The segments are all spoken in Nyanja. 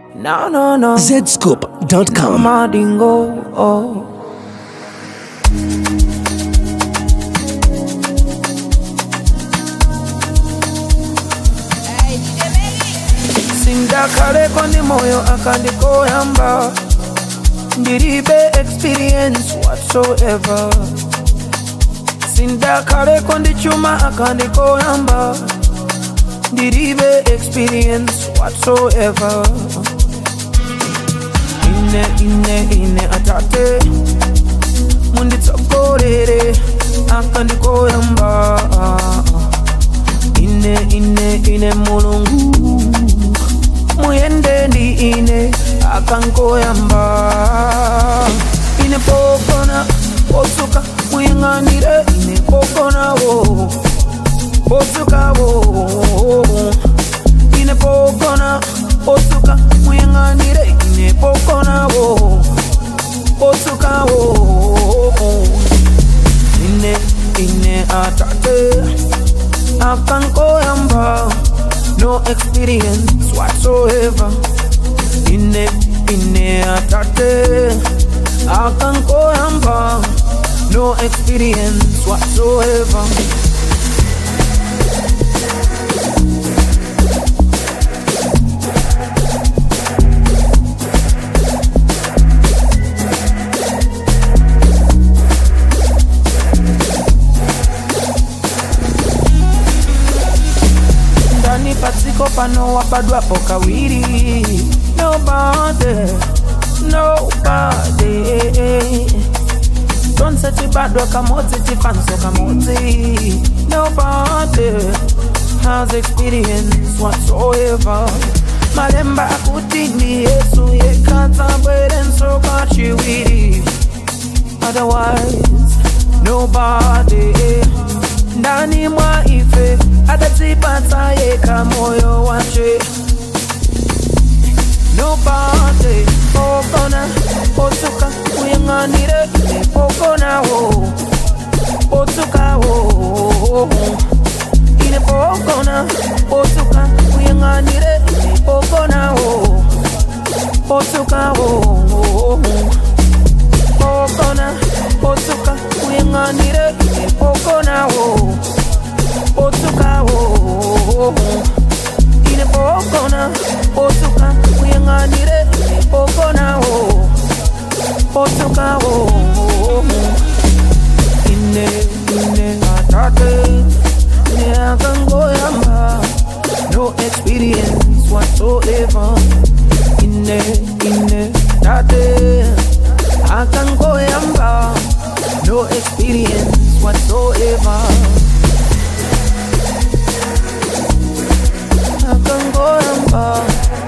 No, no, no. zscoop.com. Madingo. Oh. sindakaleko ndi moyo akandikoyamba ndilibe experience whatsoever sindakaleko ndi chuma akandikoyamba ndilibe experience whatsoever ine ine ine atate munditsogolere akandikoyamba ine ine ine mulungu muyende ndi ine akankoyamba ine pokona posuka muyang'anire ine pokonawo posukawo ine pokona posuka muyang'anire ine pokonawo posukawo ine ine atate akankoyamba no experience whatsoever ine ine atate akankoyamba no experience whatsoever ndani patsiko pano wabadwapo kawiri nobody nobody tonse tibadwa kamodzi tifanso kamodzi nobody has experience whatsoever malemba akuti ndi yesu yekatsabwerenso kachiwiri otherwise nobody ndani mwa ife adatipatsa yeka moyo wache nobody pokona potuka uyang'anire ine pokonawo potukawo ine pokona potuka uyang'anire ine pokonawo potukawo pokona potuka uyang'anire ine pokonawo potukawo ine pokona potuka uyang'anire ine pokonawo potukawo ine ine atate ine akangoyamba no experience whatsoever ine ine atate akangoyamba no experience whatsoever akangoyamba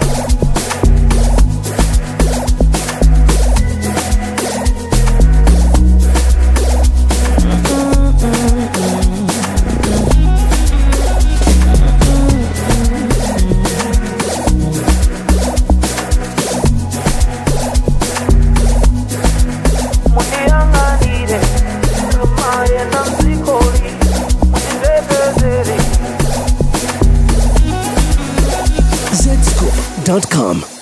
muniyang'anire kamaye namzikoli munindebezere zscoop.com.